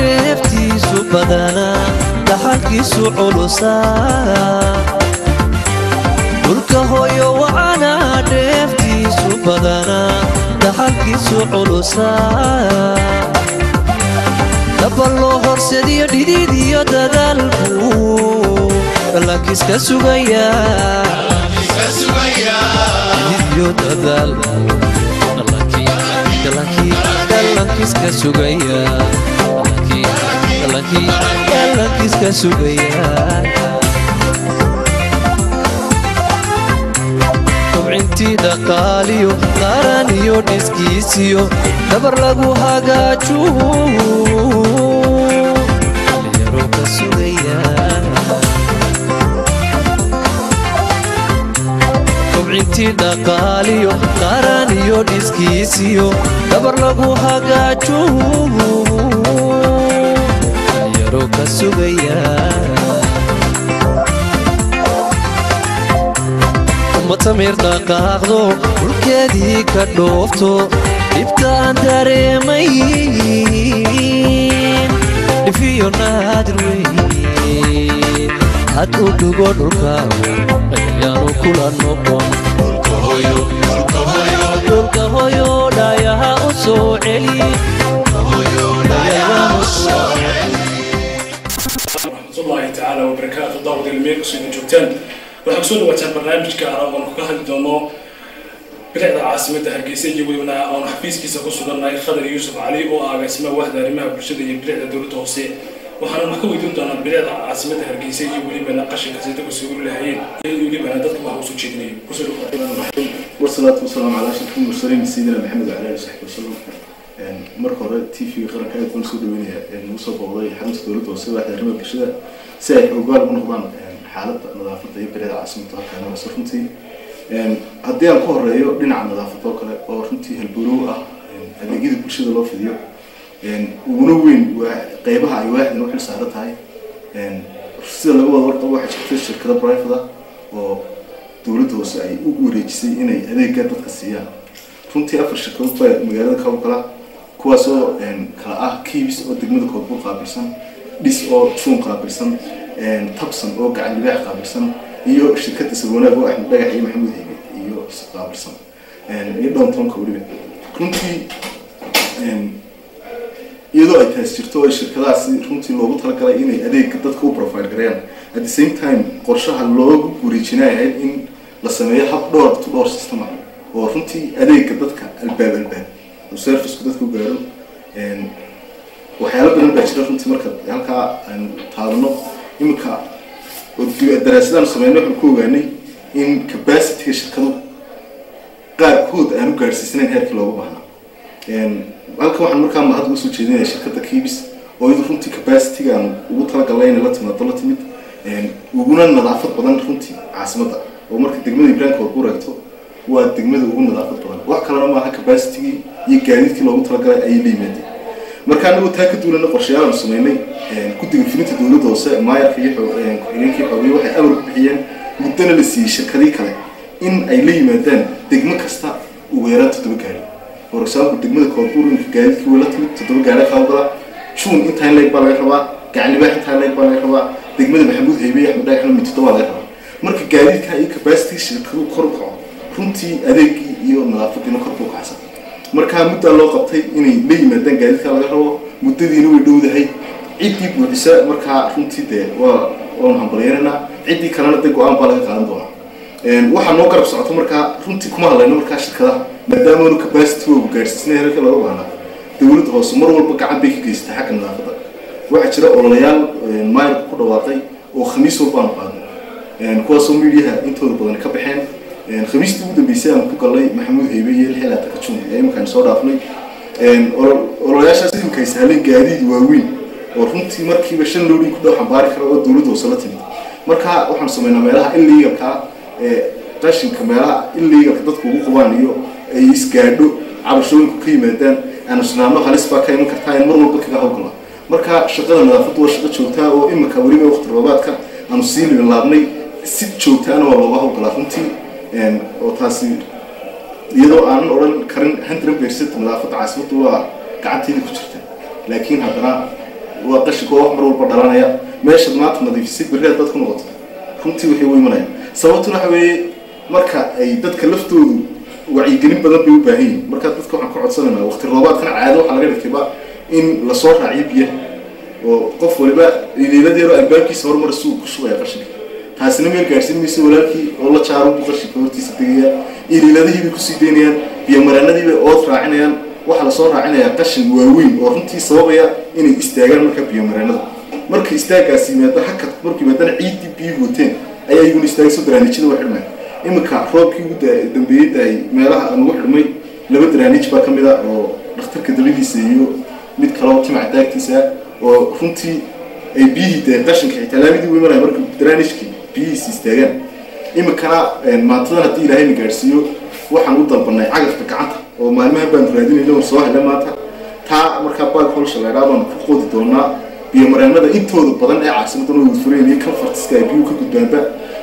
dheeftiisu badanaa dhaxalkiisu culusaa dhulka hooyo wacanaa dheeftiisu badanaa dhaxalkiisu culusaa daba loo horsadiyo dhidid iyo dadaalku dhalankiiska sugayaa dhidid iyo dadaalku dhalankiiska sugayaa dhalankiiska sugayaa kobcintii dhaqaaliyo qaran iyo dhiskiisiyo dabar lagu hagaaju dhalinyaro ka sugayaa kobcintii dhaqaaliyo qaran iyo dhiskiisiyo dabar lagu hagaaju dhalinyaro ka sugayaa matamir dhaqaaqdo dhulkeedii ka dhoofto dhibtaan dareemayn dhifiyo naadir weyn had u dhugo dhulkaagu ayaanu kula noqon dhulka hoyo dhaayaha u soo celi raxmatullaahi tacaala wabarakaatu daawad ilmeel kusoo joogtaan waxaa kusoo dhawaataan barnaamijka aan oon ka hadli doono bilicda caasimadda hargeysa iyo welibana oon xafiiskiisa ku sugannahay khadar yuusuf cali oo ah agaasimaha wahda arrimaha bulshada iyo bilicda dowladda hoose waxaana wax ka weydiin doonaa bilicda caasimadda hargeysa iyo welibana qashinka sida dadku soo uri lahayeen iyo welibana dadka waxa usoo jeedinayo kusoo dhawaad والصلاة والسلام على أشرف المرسلين سيدنا محمد وعلى آله وصحبه وسلم marka hore t v qaranka aad baan soo dhaweynaya nagu soo booqday xarunta dowladda hoose waaxda arrimaha bulshada si ay ogaal u noqdaan xaaladda nadaafadda iyo bilicda caasimadda halkaan hoose runtii haddii aan ku horeeyo dhinaca nadaafadda oo kale oo runtii halborow ah adeegyada bulshada loo fidiyo uguna weyn waa qeybaha ay waaxdan u xil saaran tahay sida laga wada warqabo waxaa jirta shirkado private ah oo dowladda hoose ay u wareejisay inay adeegga dadka siiyaan runtii afar shirkadood baa magaalada ka howlgala kuwaasoo kala ah kiibis oo degmada koodbuur qaabilsan dhis oo juun qaabilsan tabsan oo gacan libaax qaabilsan iyo shirkadda sawanaag oo axmed dhagax iyo maxamuud hebe iyo qaabilsan iyo downtownka weliba runtii iyadoo ay taas jirto oo shirkadahaasi runtii loogu talagalay inay adeegga dadka u profile gareeyaan at the same time qorshaha loogu wareejinaya ahayd in la sameeyo hab dhowr to dhowr system ah oo runtii adeegga dadka albaab albaab oo serviceku dadka u gaaro waxyaalo badan baa jira runtii marka halkaa aan taabano iminka daraasadaan sameyno waxaan ku ogaanay in capacityga shirkadu qaarkood aan u gaadhsiisanayn heerkii loogu baahnaa halkan waxaan markaa mahad uga soo jeedinaya shirkadda kiibis oo iyadu runtii capacityga aan ugu talagalnay inay la timaado la timid uguna nadaafad badan runtii caasimadda oo marka degmada ibraanka warku reegto waa degmada ugu nadaafad badan wax kalena maaha capacitygii iyo gaadiidkii loogu talagalay ayay la yimaadeen marka anagoo taa ka duulana qorshayaal aanu sameynay guddiga fulinta dowladda hoose maayarka iyo ku-xigeenkii xoogay waxay amar ku bixiyeen muddana la siiyey shirkadii kale in ay la yimaadaan degmo kasta ugu yaraan toddoba gaari for example degmada koodbuur inka gaadiidkii way la timid toddoba gaari ka hawlgala juun intaan leeg baa laga rabaa gacanlibaax intaan leeg baa laga rabaa degmada maxamuud heybe iyo axmed dhagaxna mid toddoba laga rabaa marka gaadiidka iyo capacity shirkadu kor u kaco runtii adeegii iyo nadaafadiina kor buu kacsan markaa muddaa loo qabtay inay la yimaadaan gaadiidka laga rabo muddadiina way dhowdahay ciddii buuxisa markaa runtii dee waa waanu hambalyeynanaa ciddii kalena dee go-aan baa laga qaadan doonaa waxaa noo garab socoto markaa runtii kuma hadlayno markaa shirkadaha maadaamaanu capacity oogu gaadhsiisnay heerka looga baahnaa dowladda hoose mar walba gacan bay ka geysatay xagga nadaafadda waxaa jira ololayaal maayarka ku dhawaaqay oo khamiis walba aanu qaadno kuwaasoo midiyaha intooda badan ka baxeen khamiistii ugu dambeysay aan ku galnay maxamuud heybe iyo lixil aataka jun ee iminkaan soo dhaafnay ololayaashaas iminka ay sahleen gaadiid waaweyn oo runtii markiiba shan loodhin ku dhow xambaari kara oo dowladda hoose la timid marka waxaan sameynaa meelaha illegalka ee qashinka meelaha illegalka dadku ugu qubaan iyo ay isgaadho cabashooyinku ka yimaadaan aanu sinaano halis baa ka iman kartaa in mar walba kaga hawlgala marka shaqada nadaafaddu waa shaqo joogtaa oo iminka weliba waqti roobaadka aanu sii lilaabnay si joogtaana waa looga hawlgalaa runtii oo taasi iyadoo aanan odhan karin hundred percent nadaafadda caasimaddu waa gacanteeda ku jirta laakiin haddana waa qashinka oo wax mar walba dhalanaya meeshaad maanta nadiifisay berri haddaad ku noqoto runtii waxay u imanayaan sababtuna waxa weeye marka ay dadka laftoodu wacyigelin badan bay u baahan yihin marka dadka waxaan ka codsanaynaa waqti roobaadkana caado waxaa laga dhigtayba in lasoo raaciyo biyaha oo qof waliba iliiladeero albaabkiisa horumar suu ku shubaya qashinka taasina meel gaadhsiin mayso walaalkii oo la jaaro buu qashinka hortiisa tegaya iliiladihiibay kusii daynayaan biyomareenadiibay ood raacinayaan waxaa lasoo raacinayaa qashin waaweyn oo runtii sababaya inay istaagaan markaa biyomareenada marka istaagaas yimaado hakad markuu yimaadana ciiddii biyuhu wateen ayaa iyaguna istaagayso daraanijada waa xidhmaya iminka roobkii ugu dambeeyey daay meelaha aan ugu xidhmay laba daraanij baa ka mid a oo dhakhtarka dabadiisa iyo mid kaleo timac daagtiisa oo runtii ay biyihii dee qashinka xitaa laamidii u imanaya marka daraanijkii biyihiisa istaagaan iminkana maantadan haddii ilaahayna gaadhsiiyo waxaan u dalbanay cagafka gacanta oo maalmaha baanu raadinayna war soo hele maanta taa markaa baag holsha laydhaa baanu ku qodi doonaa biyomareenada intooda badan ee caasimadan oo wadfureen iyo confortiska ay biyuhu ka gudbaanba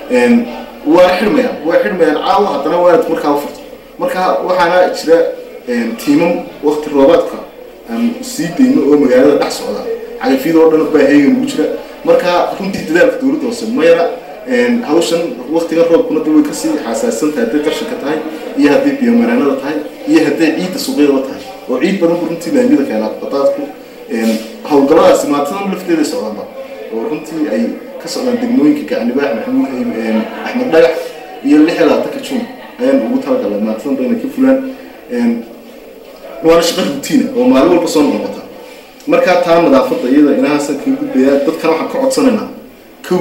waa xidhmayaan waa xidhmayaan caawa haddana waanad markaa u furto marka waxaana jira tiimam wakti roobaadka aan sii dayno oo magaalada dhex socda cagafyada oo dhan baa heegan ugu jira marka runtii dadaalka dowladda hoose mayra hawshan waktigan roobkuna da way kasii xasaassan tahay hadday qashinka tahay iyo hadday biyomareenada tahay iyo hadday ciidda suuqyadaba tahay oo ciid badan bu runtii laamiyada keenaa badaadku hawlgalladaasi maantadan lafteeda socdaanba oo runtii ay ka socdaan degmooyinka gacnibaax maxamuud axmed dhagax iyo lix iyo labaatanka jun ayaan ugu talagalay maantadan ba inay ka fulaan waana shaqo rutiina oo maalin walba soo noqota markaa taa nadaafadda iyada inahaasan kaga gudbayaa dadkana waxaan ka codsanaynaa kow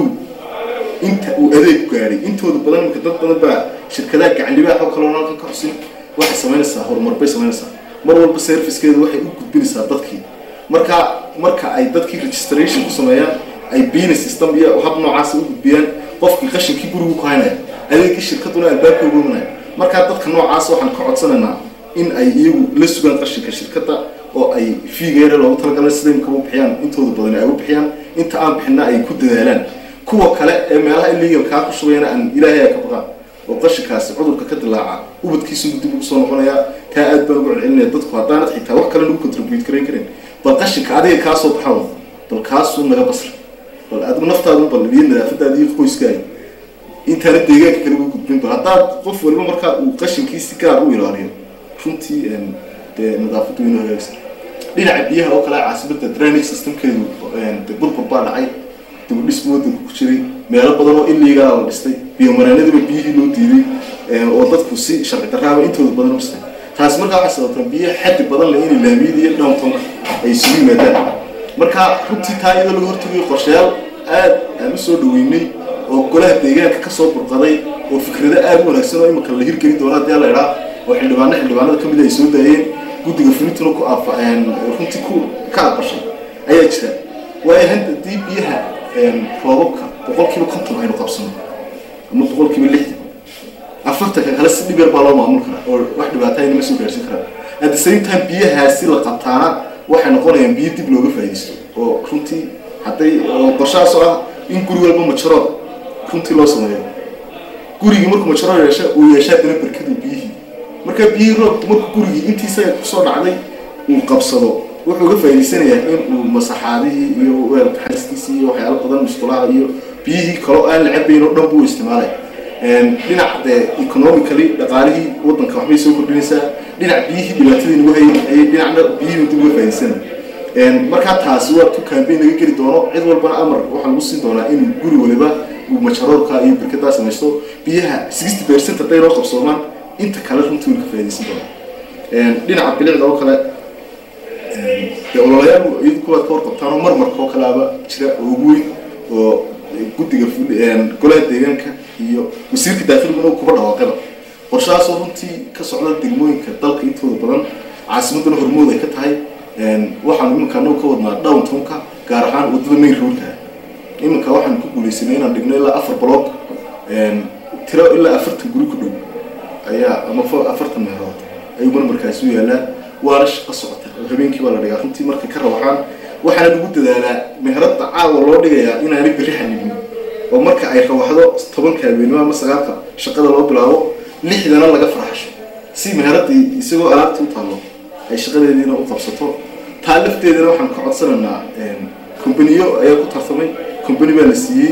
inta uu adeeg gaadhay intooda badan imika dad badan baa shirkadaha gacnibaax oo kaloo halkan ka xusin waxay samaynaysaa horumar bay samaynaysaa mar walba servicekeeda waxay u gudbinaysaa dadkii marka marka ay dadkii registration ku sameeyaan ay business system iyo hab noocaas u gudbiyaan qofkii qashinkii gurigu ku haynaya adeegii shirkaduna albaabka ugu imanaya markaa dadka noocaas waxaan ka codsanaynaa in ay iyagu la sugaan qashinka shirkadda oo ay fiigeera loogu talagalay sida imika u bixiyaan intooda badan ay u bixiyaan inta aan bixina ay ku dadaalaan kuwa kale ee meelaha illegalkaa ku shubayana aan ilaahay ay ka baqaan oo qashinkaasi cudurka ka dilaaca ubadkiisu dib ugu soo noqonaya taa aad baan ugu celcelinaya dadku haddaanad xitaa wax kale nagu contribute karayn karin bal qashinka adiga kaa soo baxaw bal kaasuu naga basra bal adigu naftaadu bal iyo nadaafadaada iyo qoyskaaga intaana deegaanka kale ugu gudbin bal haddaad qof waliba markaa uu qashinkii si gaar u ilaaliyo runtii dee nadaafaddu inuu hagaagsan dhinaca biyaha oo kale caasimada drainage systemkeedu de burbur baa dhacay dibudhis wadanka ku jiray meelo badan oo illegal la dhistay biyomareenadiba biyihii loo diiday oo dadku si sharci darraaba intooda badan u dhistay taasi markaa waxay sababtaa biyo xaddi badan leh inay laamiyada iyo downtownka ay isugu yimaadaan marka runtii taa iyadoo laga hortagayo qorshayaal aad aan u soo dhaweynay oo golaha deegaanka kasoo burqaday oo fikrado aad u wanaagsan oo imika la hirgelin doono haddii la idhaa oo xildhibaano xildhibaanada kamid ay soo daayeen guddiga fulintuna ku runtii ku ka aqbashay ayaa jira waayo haddii biyaha roobabka boqolkiiba konton aynu qabsano ama boqolkiiba lixdan afartanka kale si dhib yar baa loo maamul karaa oo wax dhibaata aynama soo gaarsin karaan at the same time biyahaasi la qabtaana waxay noqonayaan biyo dib looga faa'iidaysto oo runtii hadday oo qorshahaas oo ah in guri walba majarood runtii loo sameeyo gurigii markuu majarood yeesha uu yeeshaa dana barkadu biyihii marka biyihii roobku markuu gurigii intiisa kusoo dhacday uu qabsado wuxuu uga faa'iidaysanayaa in uu masaxaadihii iyo weelka xariskiisii iyo waxyaalo badan musqulaha iyo biyihii kaloo aan la cabayn oo dhan buu isticmaalay dhinac dee economically dhaqaalihii waddanka waxbay soo kordhinaysaa dhinac biyihii dhibaatadii nagu hayay ayay dhinacna biyihii dib uga faa'iidaysanaya markaa taasi waa tu campaign laga geli doono cid walbana amar waxaa lagu siin doonaa in guri waliba uu majaroorka iyo birkadaa samaysto biyaha sixty percent hadday loo qabsoomaan inta kale runtii wuu ka faa'iidaysan doonaa dhinaca bilicda oo kale dee ololayaal iyadu kuwaad ka warqabtaan oo marmarka oo kaleaba jira oo ugu weyn oo guddiga golaha deegaanka iyo wasiirka daakhiliguna kuba dhawaaqaba qorshahaasoo runtii ka socda degmooyinka dalka intooda badan caasimaduna hormood ay ka tahay waxaanu iminka anagu ka wadnaa downtownka gaar ahaan waddada main roadka iminka waxaanu ku guuleysanay inaan dhigno ilaa afar block tiro ilaa afartan guri ku dhow ayaa ama afartan meelood ayuu marmarkaasi u yaalaa waana shaqo socota oo habeenkii baa la dhigaa runtii markay ka rawaxaan waxaana lagu dadaalaa meheradda caawa loo dhigayaa inaanay berri xanibin oo marka ay rawaxdo tobanka habeenimo ama sagaalka shaqada loo bilaabo lixdana laga farxasho si meheradii isagoo alaabtii u taallo ay shaqadeediina u qabsato taa lafteedana waxaan ka codsanaynaa combaniyo ayaa ku tartamay combany baa la siiyey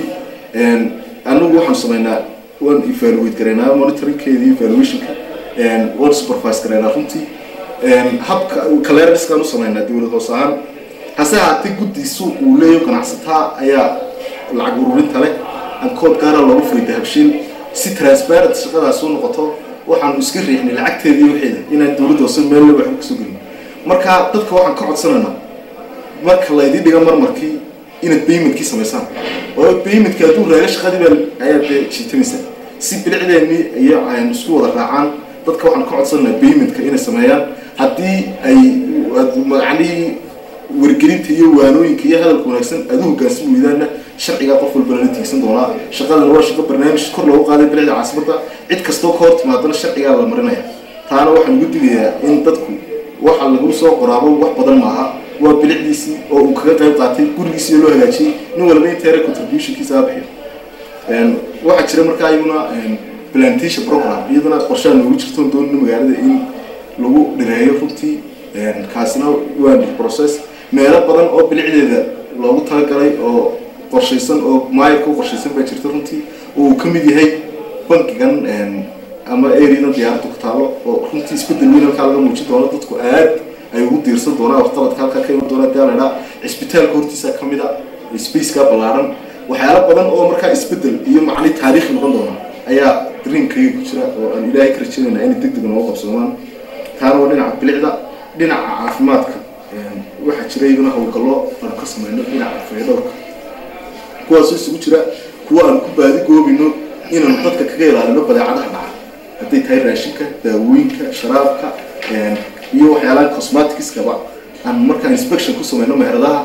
anagu waxaan sameynaa waan evaluate garaynaa monitoringkeedii evaluationka waan supervise garaynaa runtii habka caleriskaan u sameynaa dowlad hoos ahaan hase ahaatee guddi suuq uu leeyahay ganacsataa ayaa lacag ururinta leh aan kood gaara loogu furay dahabshiil si transparent shaqadaas u noqoto waxaanu iska riixnay lacagteedii waxeeda inaan dowladda hoose meel leba waxba kasoo gelin marka dadka waxaan ka codsanaynaa marka laydii dhiga marmarkii inaad paymentkii samaysaan waayo paymentka hadduu raaga shaqadii baa ayaa dee jiitamaysa si bilicdeennii iyo aynu isku wada raacaan dadka waxaan ka codsanaynaa paymentka inay sameeyaan haddii ay macnihii wargelinta iyo waanooyinka iyo hadalka wanaagsan aad u hoggaansan weydaana sharcigaa qof walba lala tiigsan doonaa shaqadan waa shaqo barnaamij kor loogu qaaday bilicda caasimadda cid kastoo ka hor timaadana sharcigaa la marinaya taana waxaan ugu digayaa in dadku waxa lagu soo qoraabo wax badan maaha waa bilicdiisii oo uu kaga qayb qaatay gurigiisii loo hagaajiyey nin walba inteera contributionkiisa ha bixiyo waxaa jira markaa iyaguna plantation program iyaduna qorshaha noogu jirto doonina magaalada in lagu dhireeyo runtii kaasina waa process meelo badan oo bilicdeeda loogu talagalay oo qorshaysan oo maayarka u qorshaysan baa jirta runtii oo uu ka mid yahay bankigan ama areadan diyaaradda ku taalo oo runtii isbedel weyn halkaa laga muujin doono dadku aad ay ugu diirsan doonaan waxqabadka halkaa ka iman doona daa laydhaa cisbitaalka hortiisa ka mid a spaceka ballaaran waxyaalo badan oo markaa isbedel iyo macni taariikhi noqon doona ayaa dreamkayga ku jira oo aan ilaahay ka rajaynayna inay deg deg noogu qabsoomaan taana waa dhinaca bilicda dhinaca caafimaadka waxaa jira iyaguna howlgallo aanu ka sameyno dhinaca faydhowrka kuwaasoo isugu jira kuwa aan ku baadi goobino inaanu dadka kaga ilaalino badeecadaha dhaca hadday tahay raashinka daawooyinka sharaabka iyo waxyaalaha cosmaticskaba aan markaa inspection ku sameyno meheradaha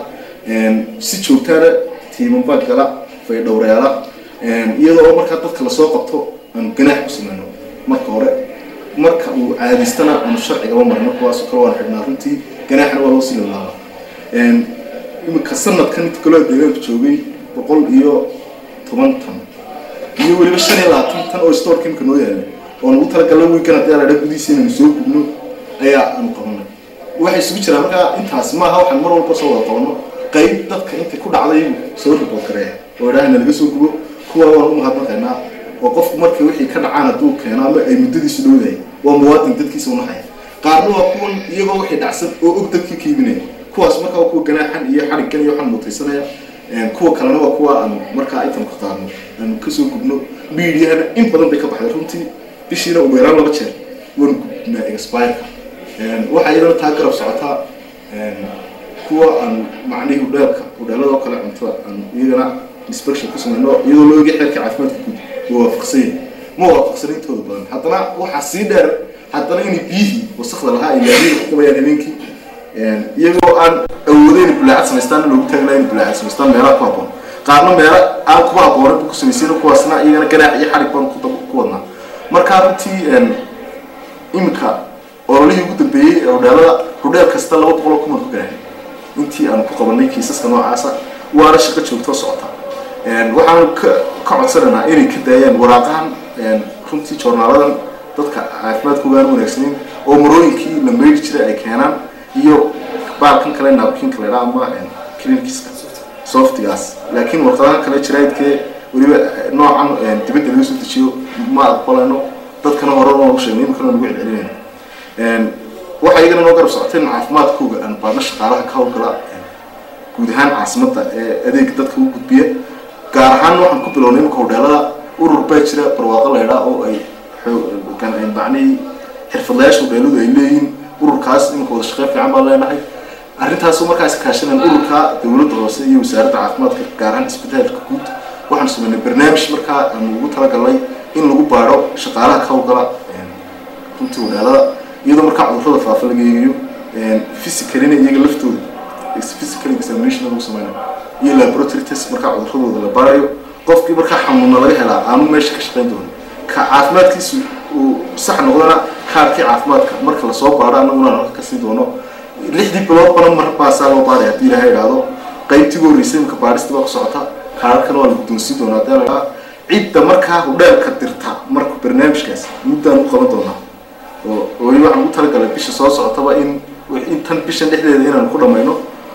si joogtaana tiimanbaa gala faydhowreyaala iyadoo oo markaa dadka lasoo qabto aanu ganaax ku sameyno marka hore marka uu caadistana aanu sharcigaba marino kuwaasoo kale waan xidhnaa runtii ganaaxna waa loo sii lalaaba imika sanadkan inta kaloo deegaanka joogay boqol iyo toban tan iyo weliba shan iyo labaatan tan oo storeka imika noo yaala oo nagu talagala wiikan haddii aladha gudihiisa inaynu soo gubno ayaa aanu qabanay waxay isugu jiraan markaa intaas maaha waxaan mar walba soo wada qabano qayb dadka intay ku dhacday soo ribood gareeya oo idhaahna laga soo gubo kuwa waan u mahadnaqaynaa oo qofku markii wixii ka dhacaan hadduu keeno ama ay muddadiisu dhowdahay waa muwaadin dadkiisa unahaya qaarna waa kuwan iyagoo wixii dhacsan oo og dadkii ka iibinaya kuwaas markaa waa kuwa ganaaxan iyo xadhiggan iyo waxaan muutaysanaya kuwa kalena waa kuwa aan markaa item ka qaadno aan kasoo gubno miidiyahana in badan bay ka baxday runtii bishiina ugu yaraan laba jeer waan gubnaa expireka waxaa iyadana taa garab socotaa kuwa aan macnihii udheelka udheelada oo kale cuntada aan iyagana inspection ku sameyno iyadoo loo oga xeerka caafimaadka guud waa waafaqsan yahay ma waafaqsan intooda badan haddana waxaa sii dheer haddana inay biyihii wasakda lahaa ay laadiyada ku qabayaan habeenkii iyagoo aan awoodeyn bulaacad samaystaan loogu taagna in bulaacad samaystaan meelaha ku habboon qaarna meelo aan kuba habboonan bu ku samaysayna kuwaasna iyagana ganaax iyo xarig baan ku wadnaa markaa runtii iminka ololihii ugu dambeeyey ee hodheelada hodheel kasta laba boqol oo kuman ku ganaaxay intii aanu ku qabanay kiisaska noocaasa waana shaqo joogtoo socota waxaanu ka ka codsanaynaa inay ka daayaan waraaqahan runtii joornaaladan dadka caafimaadka ogaan wanaagsanin oo marooyinkii la meydhi jiray ay keenaan iyo baalkan kale naabkinka la dhaa ama clinikiska softigaas laakiin warqadahan kale jaraidkee weliba noocan dibadda laga soo dejiyo ma aqbalayno dadkana hore noogu sheegnay iminkana nagu celcelinayno waxaa iyagana noo garab socotay in caafimaadkooga aan baadna shaqaalaha ka howlgala guud ahaan caasimadda ee adeega dadka u gudbiya gaar ahaan waxaan ku bilownay imika hodheelada urur baa jira barwaaqo laydhaa oo ay macnihii xirfadlayaasha hodheeladu ay leeyihiin ururkaas imika wada shaqeyn fiican baan leenahay arrintaasoo markaas kaashanaan ururka dowladda hoose iyo wasaaradda caafimaadka gaar ahaan isbitaalka guud waxaan sameynay barnaamij markaa aanu ugu talagalnay in lagu baadho shaqaalaha ka howlgala runtii hodheelada iyadoo markaa cudurrada faafa laga eegayo physicalina iyaga laftooda physical examination lagu sameynayo iyo laboratory test markaa cudurradooda la baarayo qofkii markaa xanuuna laga helaa aanu meesha ka shaqeyn doonin ka caafimaadkiisu uu sax noqdana kaarkii caafimaadka marka lasoo baadho annaguna halka kasii doono lixdii bilood bana mar baasaa loo baaraya haddii ilaha idhaahdo qaybtii ugu horreysay imika baadhista baa ku socota kaararkana waa la guddoonsiin doonaa haddii la idhaha cidda markaa hudheelka dirta marka barnaamijkaas muddaan u qaban doonaa oo weli waxaan ugu talagalay bisha soo socotaba in intan bishan dhexdeeda inaan ku dhamayno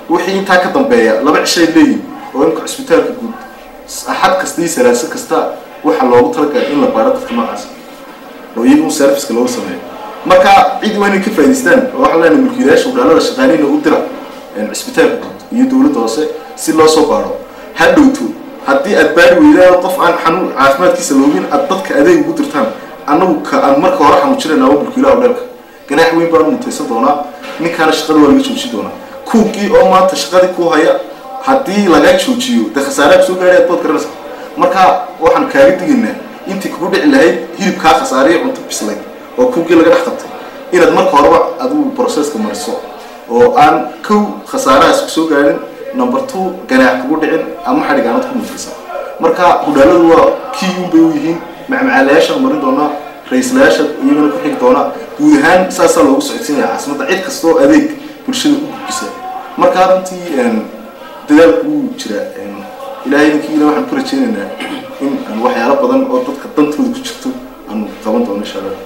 wixii intaa ka dambeeya laba cishay leeyihin oo imka cisbitaalka guud axad kasta iyo salaaso kasta waxaa loogu talagalay in la baaro dadka noocaas oo iyagu serviceka loogu sameeyo marka cid waa inay ka faa'idaystaan oo waxaan leenahay mulkiilayaasha udhaalada shaqaanina u dira cisbitaalka guud iyo dowladda hoose si loo soo baaro ha dhowto haddii aad baari weydaan qof aan xanuun caafimaadkiisa loogin aad dadka adeeg ugu dirtaan annagu ka aan marka hore xanuujinayna waa mulkiilaha udheelka ganaax weyn baan mutaysan doonaa ninkaana shaqada waa laga joojin doonaa kuugii oo maanta shaqadii ku haya haddii laga joojiyo dee khasaaraha kusoo gaadhay aad bood garanaysa marka waxaan kaaga digaynaa intii kugu dhici lahayd hilibkaa khasaariya cunto bislayd oo kuugii laga dhex qabtay inaad marka horeba adigu processka mariso oo aan kow khasaarahaas kusoo gaadhin number two ganaax kugu dhicin ama xadhig aanad ku mutaysan marka hudhaaladu waa kii un bay u yihiin macmacaalayaashaan marin doonaa ra-iislayaasha iyagana ku xigi doonaa guud ahaan saasaa loogu socodsiinaya caasimadda cid kastoo adeeg bulshada u gudbisa marka runtii dadaalku wuu jiraa ilaahay idinkiina waxaan ku rajeynaynaa in aan waxyaalo badan oo dadka dantooda ku jirto aan qaban doono insha allah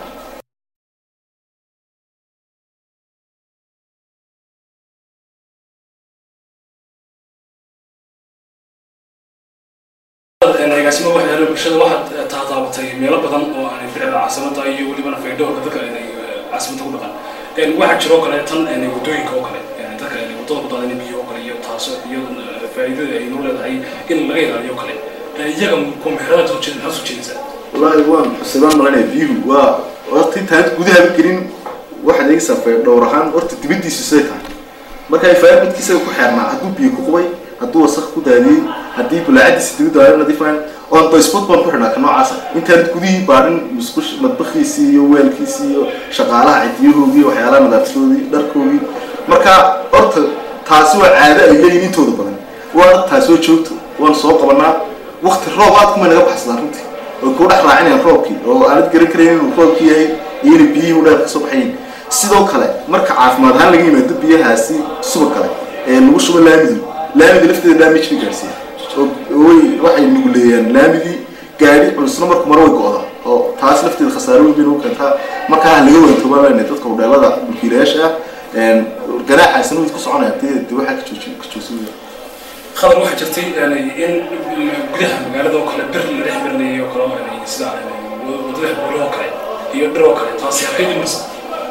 agaasimo waxyaala bulshada waxaad taataabatay meelo badan oo aanay ficda caasimada iyo welibana faydhowrka dadka inay caasimada ku dhaqan waxaa jiro kale tan wadooyinka oo kale dadka wadada ku daadan biyo oo kale iyo taaso iyo faa'iidada ay noo leedahay in laga ilaaliyo kale iyaga kumexrada soo jeeda maxaa soo jeedaysaa wallaahi waan xusibaan malanaya biyuhu waa horta intaanad gudaha gelin waxaad eegaysaa faydhowr ahaan horta dibadiisu siday tahay marka ay faarbadkiisa ku xeernaa hadduu biyo ku qubay hadduu wasaq ku daadiyey haddii bulaacadiisa dibadda aana nadiifaan on the spot baan ku xidhnaa ka noocaasa intaanad gudihii baadhin musqush madbakiisii iyo weelkiisii iyo shaqaalaha cidiyahoogii waxyaalaha nadaaftoodii dharkoogii marka horta taasi waa caado ay leeyihin intooda badan waana taasi oo joogto waan soo qabanaa wakti roob aad kuma naga baxsadaan runtii oo kuu dhex raacinayaan roobkii oo aanad garan karayn inuu roobkii yahay iyo inay biyihii udheer kasoo baxayin sidoo kale marka caafimaad ahaan laga yimaado biyahaasi subag kale ee lagu shubo laamidu laamida lafteeda damage bay gaarsiiya way waxay nuguleeyaan laamidii gaadhi culusna marku mare way go-da oo taas lafteeda khasaaro weyn bay nagu keentaa markaa ha laga waantoobaabana dadka udheelada mulkiilayaasha ah ganaaxaasina way ku soconaya dee dee waxaa ka jooji ka joogsan khadar waxaa jirtay in gudaha magaalada oo kale bir la dhex marinayay oo kale sida wadada buulo oo kale iyo dhir oo kale taasi halkay dhimaysa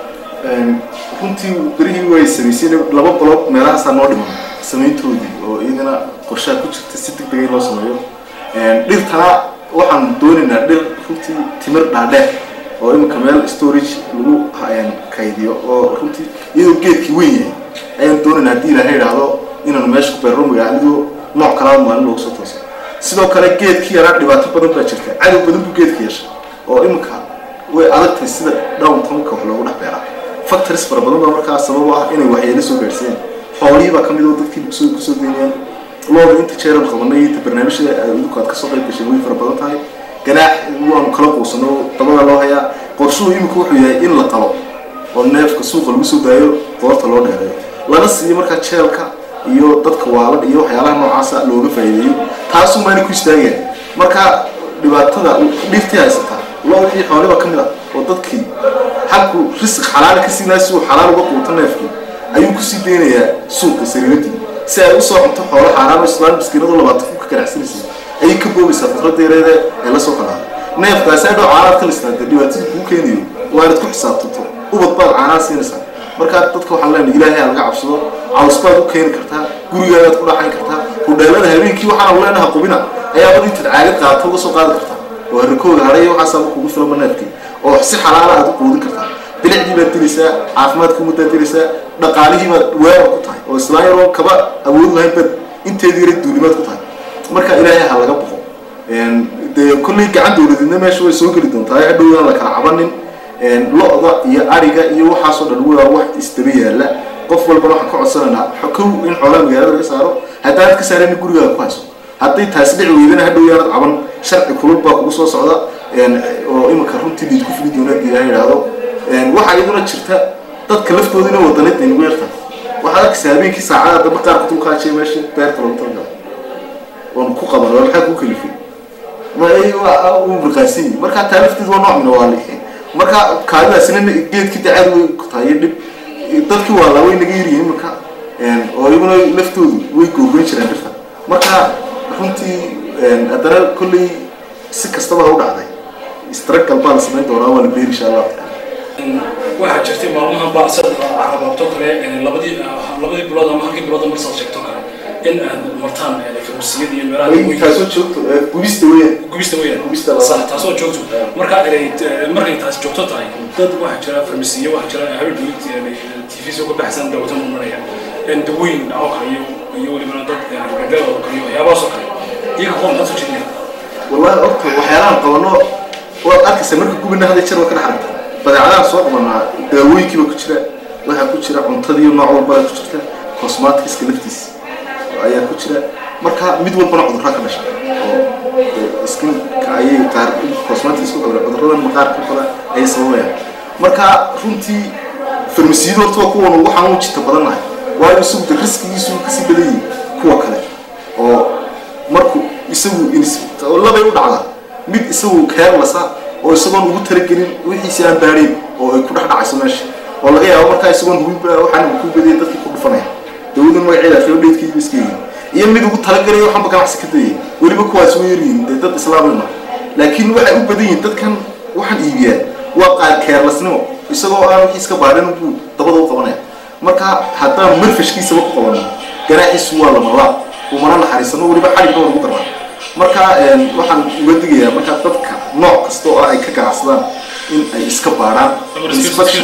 runtii berihii way samaysay laba qolob meelahaasaa noo dhiman samayntoodii oo iyagana qorshaha ku jirta si deg dega in loo sameeyo dhirtana waxaan doonaynaa dhir runtii timir dhaadheer oo imika meel storage lagu kaydiyo oo runtii iyadoo geedkii weyn yahay ayaan doonaynaa haddii ilaahay idhaahdo inaanu meesha ku beerro magaaladu nooc kalaa maalin loogu soo tooso sidoo kale geedkii yaraa dhibaato badan baa jirta cadow badan buu geedka yeeshay oo imika way adagtahay sida downtownka wax loogu dhex beeraa factories fara badan baa markaa sabab u ah inay waxyeelo soo gaarsiiyeen xoolihii baa kamid oo dadkii kusoo kusoo deynayaan looda inta jeeran qabanay inta barnaamijyada idinku aad kasoo qayb gashay way fara badan tahay ganaax waanu kala quusano dabada loo hayaa qorshuhu imika wuxuu yahay in la qalo oo neefka suuqa lagu soo daayo qoorta loo dheereeyo lana siiyo markaa jeelka iyo dadka waalan iyo waxyaalaha noocaasa looga faa'iideeyo taasuu maana ku istaagayaan marka dhibaatada dhirtii haysataa loodii xooliba ka mid ah oo dadkii halkuu risiq xalaala ka siinaa si uu xalaal uga quuto neefkii ayuu kusii deynayaa suuqa sariiradii si ay usoo cunto xoolo xaaraan oo islaan miskiinadu labaatan ku ka ganacsanaysa ayay ka boobaysaa fikradda yareede ee lasoo kalaada neefkaasi adhow caanaad ka listaa dee dhibaatada kuu keenayo waa inaad ku xisaabtanto ubad baad caanaa siinaysaa markaa dadka waxaan leenahay ilaahay laga cabsado caws baad u keeni kartaa gurigaadaad ku dhaxayn kartaa hudheelada habeenkii waxaanu leenaha qubina ayaabad intaad caagad qaadato uga soo qaadi kartaa oo harikooga hadhay waxaasaa kugu filama neefkii oo si xalaala aad u quudin kartaa bilicdii baad dilaysaa caafimaadkii umadaad dilaysaa dhaqaalihii baad weerar ku tahay oo islaan yaroo kaba awood lahayn baad inteedii yara duulimaad ku tahay marka ilaahay ha laga boqo dee kolley gacan dowladeedna meesha way soo geli doontaa hadhowdaan la kala cabanin lo-da iyo ariga iyo waxaasoo dhan waa wax isdaba yaala qof walbana waxaan ka codsanaynaa kow in xoolaha magaalada laga saaro haddaanad ka saarayna gurigaaga ku hayso hadday taasi dhici weydana hadhow yaanad caban sharci kulul baa kugu soo socda oo iminka runtii liid ku fili doona hadii ilaha idhaahdo waxaa iyaduna jirta dadka laftoodina wadanayd ay nagu yartahay waxaad arkaysa habeenkii saacada dambe qaar ku dulkaajiya meesha beerta lagu talagala oon ku qaban waa maxaa kuu kalifay uu mirqaansan yihi marka taa lafteedu waa nooc mina waali marka kaadidaasina geedkii dacaad way ku tahay dhib dadkii waa laa way naga yaryihin iminka oo iyaguna laftoodu way googoyn jireen dhirta marka runtii haddana kolley si kastaba ha u dhacday istragal baa la samayn doonaa waa la beeri insha allahu taala waxaa jirtay maalmahan baa sad carabaabto kale labadii labadii bilood ama halkii bilood marsaad sheegto kale in aad martaan farmasiyada iyo meelaha Ay, taasoo joogto eh, gubista weeyaan gubista weeyaan Gubista la- sax taasoo joogto marka inay markay taas joogto tahay dad waxaa jira farmasiyo waxaa jira habeen tv soo ka baxsan dawata muranaya dawooyin oo kale iyo iyo welibana dad gandada oo kale iyo waxyaabahaas oo kale iyaga qoon maxaad soo jeedinaya wallahi horta waxyaalahan qabano waad arkaysa marka gubina hadda jeer waa ka dhex aragta badeecadahan soo qabanaa daawooyinkiiba ku jira waxaa ku jira cuntadii nooc walbaa ku jirta cosmatiska laftiisa ayaa ku jira marka mid walbana cudurraa ka dhasha oo dee skinka ayay qaar cosmatics ku qabeen cudurradan maqaarka kale ayay sababayaan marka runtii farmasiyadu horta waa kuwan ugu xanuun jirta badannahay waayo isagu de riskigiisu kasii badan yihin kuwa kale oo markuu isagu ins- oo labay u dhacdaa mid isagu carelessa oo isagoon ugu talagelin wixiisi aan baadhayn oo ay ku dhex dhacayso meesha oo laga yaabo markaa isagoon hubinba waxaan uu ku badiyay dadkii ku dhufanaya dawadan magaceeda reodheedkii iska yihiin iyo mid ugu talagalaya waxaanba ganacsi ka dayay weliba kuwaas way yaryihiin dee dad islaamima laakiin waxay u badan yihiin dadkan waxaan iibiyaan waa qaar carelessnimo isagoo aan wixii iska baadhin buu dabada u qabanaya marka haddaan marfashkiisaba ku qabano ganaaxiisu waa lamalaab umana naxariisano weliba xadhigna waa lagu daraa marka een, waxaan uga digayaa marka dadka nooc kasta oo ay ka ganacsadaan in ay iska baadhaan inspection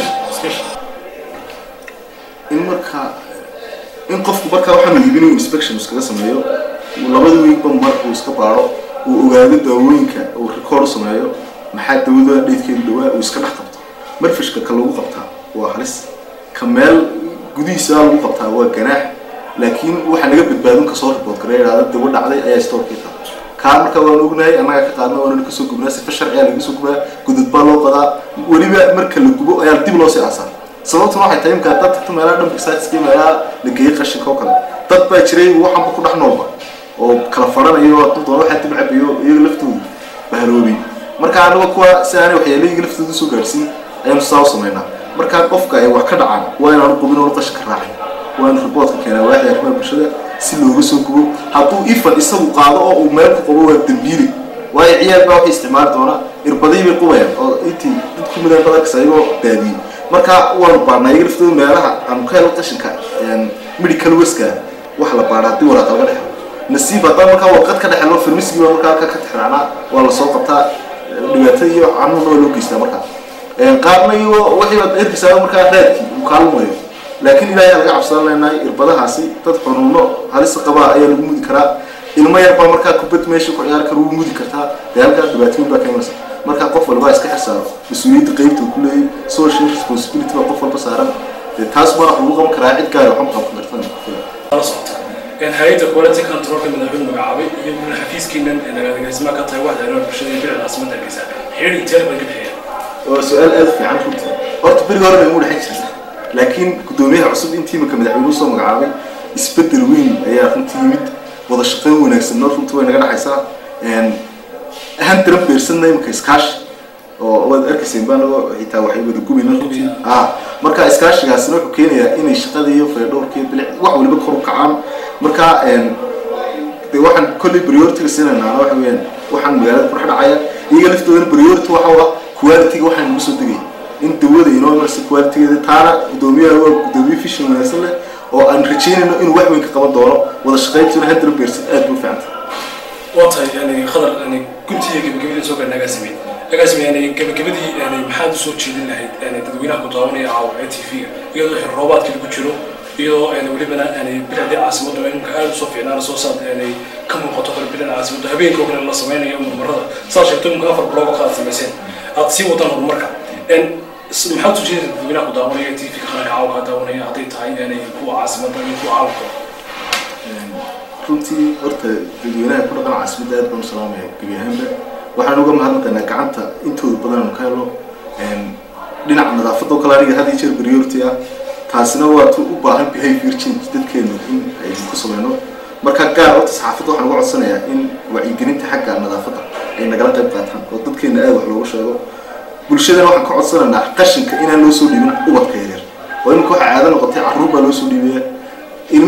in marka in qofku marka waxaan iibin inuu inspection iskaga sameeyo uu labada weekba mar uu iska baadho uu ogaado daawooyinka uu record u sameeyo maxaa dawada dheedkeedu dhawaa uu iska dhex qabto marfishka ka lagu qabtaa waa halis ka meel gudihiisa lagu qabtaa waa ganaax laakiin waxaa naga badbaadin kasoo report gareya idhahda dawo dhacday ayaa storekii tahay kaa marka waan ognahay annaga ka qaadna waana kasoo gubnaa sifa sharciya laga soo gubaa gudud baa loo qadaa weliba marka la gubo ayaa dib loo sii aasaa sababtuna waxay tahay imkaa dad tagto meelaha dhanka saatiska meelaha la geeyey qashinka oo kale dad baa jiray waxanba ku dhex noolba oo kala faranayo hadduu doono waxaa dib cabayo iyaga laftoodu bahaloobay marka anaga kuwa si aanay waxyeelo iyaga laftooda soo gaadhsiin ayaanu saa u samaynaa marka qofka ay wax ka dhacaan waa inaanu qubin oonu qashinka raacin waa inu riboodka keenaa waaxda arrimaha bulshada si looga soo gubo hadduu ifan isagu qaado oo uu meel ku qabo waa dambiili waayo ciyaal baa waxay isticmaali doonaa irbadii bay qubayaan oo intii dad ku midaan badankas ayagoo daadiyey marka waanu baadhnaa iyaga laftooda meelaha aanu ka helo qashinka medical waska wax la baadha haddii waraaqa laga dhexlo nasiib haddaan markaa warqad ka dhexelo farmasigii baa markaa halkaa ka tixraacnaa waa lasoo qabtaa dhibaatada iyo canuhuna waa loo geystaa markaa qaarna iyo waxay baad erkisaa markaa raadkii uu kaalmayo laakiin ilaahay laga cabsan leenahay irbadahaasi dad xunuuno halisa qabaa ayaa lagu mudi karaa ilmo yar baa markaa kubad meesha ku ciyaar kara wuu mudi kartaa dee halkaa dhibaatooyin baa ka imanaysa marka qof walba iska xirsaaro mas-uuliyadda qeybta uu ku leeyahay social responsibility baa qof walba saaran dee taas baa wax lagu qaban karaa cid gaar waxma qaban kartan la socota hay-adda quality controlka madaxweyne magacaabay iyo gudul xafiiskiinan nagaadagaysmaa ka tahay waxda arrimaha bulshada iyo bilicda caasimada hargeysa xidhi inteer bay ka bixiyeen waa su-aal aada u fiican runtii horta berigi hore bay ugu dhexin jirta laakiin guddoomiyaha cusub intii marka madaxweynuhu soo magacaabay isbedel weyn ayaa runtii yimid wada shaqayn wanaagsanna runtii way naga dhexaysaa ahaan tiran beersanna imika iskaashi oo waad arkayseen baan xitaa waxay wada gubayna runtii ah marka iskaashigaasina wuxuu keenayaa inay shaqada iyo faydhowrka iyo bilic wax waliba kor u kacaan marka de waxaan kolley priority-ga siinaynaa waxa weeyaan waxaan magaalada ku dhex dhacaya iyaga laftoodana priority waxa u ah quality-ga waxaan nagu soo degaya in dawada inoo marsa quality-geeda taana guddoomiyaha waa guddoomiye fishin wanaagsan leh oo aan rajeynayno inuu wax weyn ka qaban doono wada shaqayntuna hadda beersan aad buu fiicanta waa tahay yani khadar yani guntiga gebagabadii soo gaadhay agaasime agaasime yani gebagabadii yani maxaad usoo jeedin lahayd yani dadweynaha ku daawanaya caawa ee t v-ga iyadoo xil roobaadkii lagu jiro iyadoo yani welibana yani bilicdii caasimaddu imka aada usoo fiicnaan soo saad yani ka muuqato kale bilicda caasimaddu habeenka oo kale la sameynayo murmarada saa sheegto imka afar blog oo kale aad samayseen aad sii wadaan horumarka maxaad usoo jeedin dadweynaha ku daawanaya t v-ga qaranka caawa kaa daawanaya hadday tahay yani kuwa caasimadda iyo kuwa caalamka runtii horta dadweynaha ku dhaqan caasimadda aad baan u salaamaya gebi ahaanba waxaan uga mahadnaqaynaa gacanta intooda badan aanu ka helo dhinaca nadaafadda oo kale aniga had iyo jeer priority ah taasina waa tu u baahan behavior change dadkeenu in aynu ku sameyno marka gaar horta saxaafadda waxaan uga codsanayaa in wacyigelinta xagga nadaafadda ay nagala qayb qaataan oo dadkeena aad wax looga sheego bulshadana waxaan ka codsanaynaa qashinka inaan loo soo dhiibin ubadka yaryar oo iminka waxaa caado noqotay carruur baa loo soo dhiibaya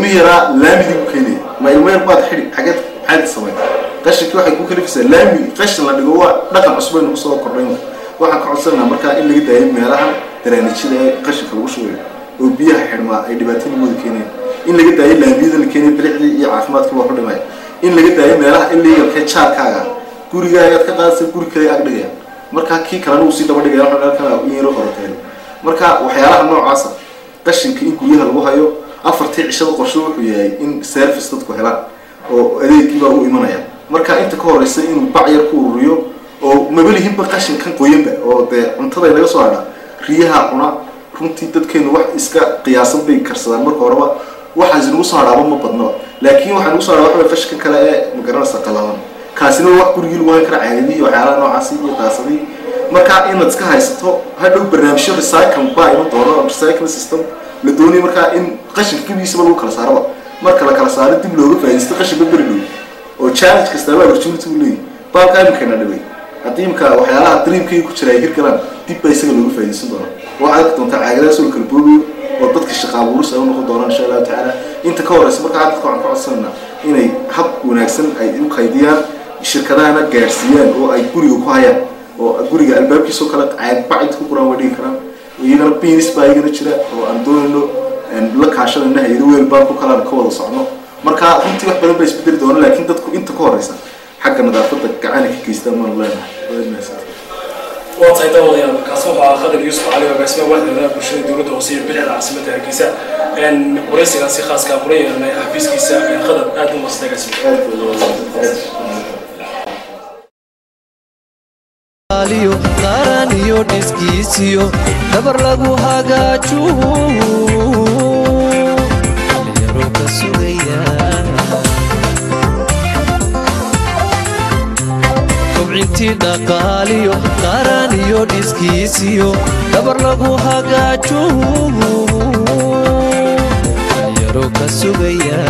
ilmi yaraa laamidii ku keenaya ma ilmo yar baad xidhi xageed maxaad samayn qashinkii waxay ku kalifaysaa laami qashin la dhigo waa dhaqan cusub aynu kusoo kordhayn waxaan ka codsanaynaa markaa in laga daayo meelahan daraanijyada ee qashinka lagu shubayo oo biyaha xidhmaa ay dhibaatooyinkooda keenayaan in laga daayo laamiyada la keenayo bilicdii iyo caafimaadkii waa ku dhimaya in laga daayo meelaha illegalkee jaarkaaga gurigaagaad ka qaadaysa guri kale ag dhigayaan markaa kii kalena uu sii daba dhigaya waxa halkan in yaro horoteelo marka waxyaalaha noocaasa qashinka in guryaha lagu hayo afartii cishada qorshe wuxuu yahay in service dadku helaan oo adeegkiibaa u imanaya marka inta ka horeysa inuu bac yar ku ururiyo oo mabalihinba qashinkan qoyanba oo dee cuntada naga soo hadha riyaha cuna runtii dadkeenu wax iska qiyaasan bay karsadaan marka horeba waxaas nagu soo hadhaaba ma badnaba laakiin waxaa nagu soo hadhaa waxa qashinkan kale ee magaranaysa qalaban kaasina wax gurigii lagu hayn kara caadadii waxyaalaha noocaasi iyo daasadii marka inaad iska haysato hadhow barnaamijyo recycle baa iman doono recycle system la doonaya markaa in qashinka gebigiisaba lagu kala saaraba marka la kala saaro dib looga faa'iidaysto qashinba beri dhow oo challenge kastaaba opportunity uu leeyahy baalka imikana dhaway haddii imika waxyaalaha dreamkayga ku jira ay hirgalaan dib baa isaga looga faa'iidaysan doonaa waxaad arki doontaa caagadaas oo kala boogayo oo dadka shaqa abuuris ay u noqon doonaan insha allahu tacaala inta ka horeysa markaa dadka waxaan ka codsanaynaa inay hab wanaagsan ay u qaydiyaan shirkadahana gaadhsiiyaan oo ay guriga ku hayaan oo guriga albaabkiisoo kale caag bacid ku quraan way dhigi karaan iyagana binis baa iyagana jira oo aan doonayno la kaashanayna hay-ado weel baan ku kalaan ka wada socno marka runtii wax badan baa isbedeli doona laakiin dadku inta ka horeysa xagga nadaafadda gacana ka geystaan maanu leenahay waa tahay daawadayaal kaasi wuxuu ahaa khadar yuusuf cali agaasima waaxda bulshada dowladda hoose iyo bilicda caasimadda hargeysa waraysigaasi khaaska kula yeelanay xafiiskiisa khadar aad u masta agaasima aliyo qaran iyo dhiskiisiyo dabar lagu hagaaju dhalinyaro ka sugaya kobcintii dhaqaaliyo qaran iyo dhiskiisiyo dabar lagu hagaaju dhalinyaro ka sugaya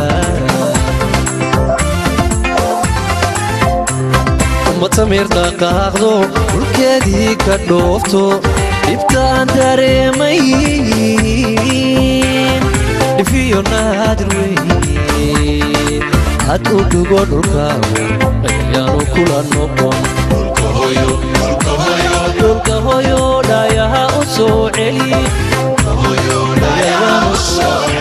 matamir dhaqaaqdo dhulkeedii ka dhoofto dhibtaan dareemay dhifiyo naadir wey had u dhugo dhulkaagu ayaanu kula noqon dhulka hoyo dhayaha u soo celi dhayaha u soo celi